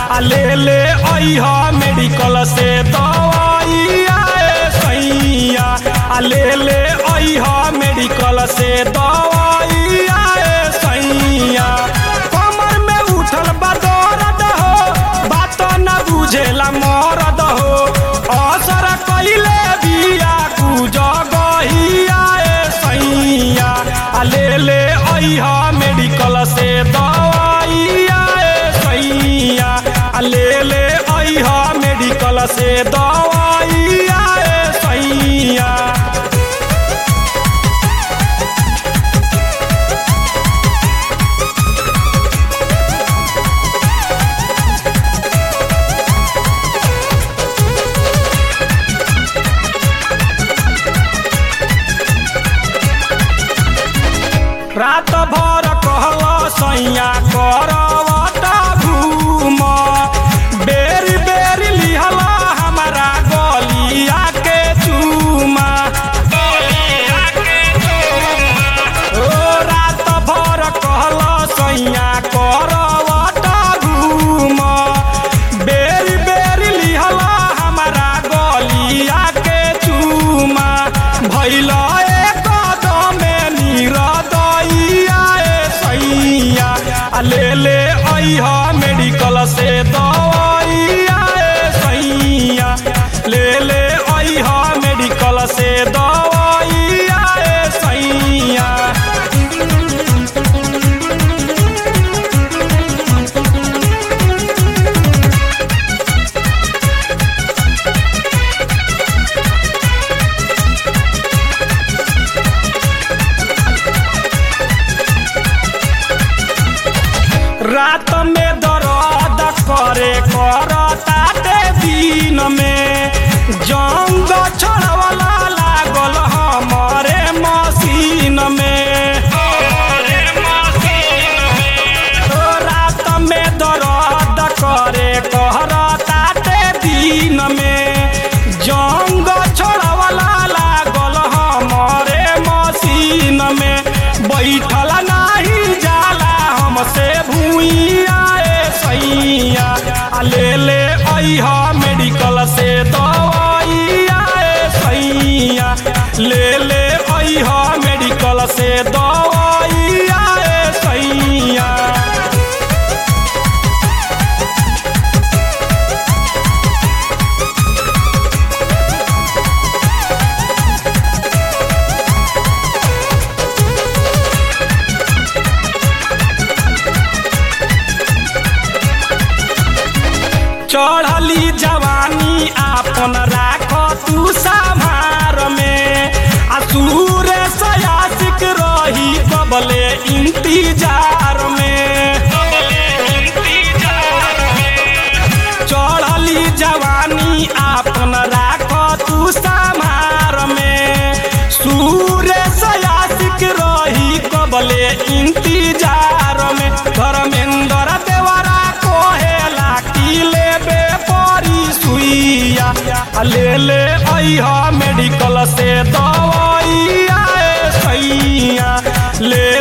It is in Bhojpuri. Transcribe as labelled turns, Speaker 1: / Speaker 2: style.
Speaker 1: आ ले ले अइहा मेडिकल से दवाइया ए सैया आ ले ले अइहा मेडिकल से दवाइया ए सैया कमर में उठल बा दर्द हो बात न बुझेला मरद हो असर कइले बिया गुजगहिया ए सैया आ ले ले अइहा मेडिकल से दवाइया ए सैया आ ले ले अइहा मेडिकल से दवाइया ए सैया रात भर कहल सैया करवटा घूम बेरी बेरी लिहल हमारा गलिया के चूमा ओ रात भर कहल सैया करवटा घूम बेरी बेरी लिहल हमारा गलिया के चूमा भैल एक कदमे निरदैया ए सैया आ ले ले अइहा मेडिकल से दवाइया ए सैया ले ले अइहा मेडिकल से दवाइया ए सैया रात में दर्द करे करताते दिन में जंग छोड़वला लागल हमारे मशीन में ओ रात में दर्द करे करताते दिन में जंग छोड़वला लागल हमारे मशीन में बैठल नाही जाला हमसे भूइया ए सैया आ ले ले अइहा मेडिकल से दवाइया ए सैया ले ले अइहा मेडिकल से दवाइया ए सैया चढ़ली जवानी आपन राख तू संभार में आ सूर सयासिक रही कबले इंतजार में चढ़ली जवानी आपन राख तू संभार में सूर सयासिक रही कबले इंतजार में धर्मेंद्र देवरा कोहेला की लेबे परी सुइया आ ले ले अइहा मेडिकल से दवाइया ए सैया ले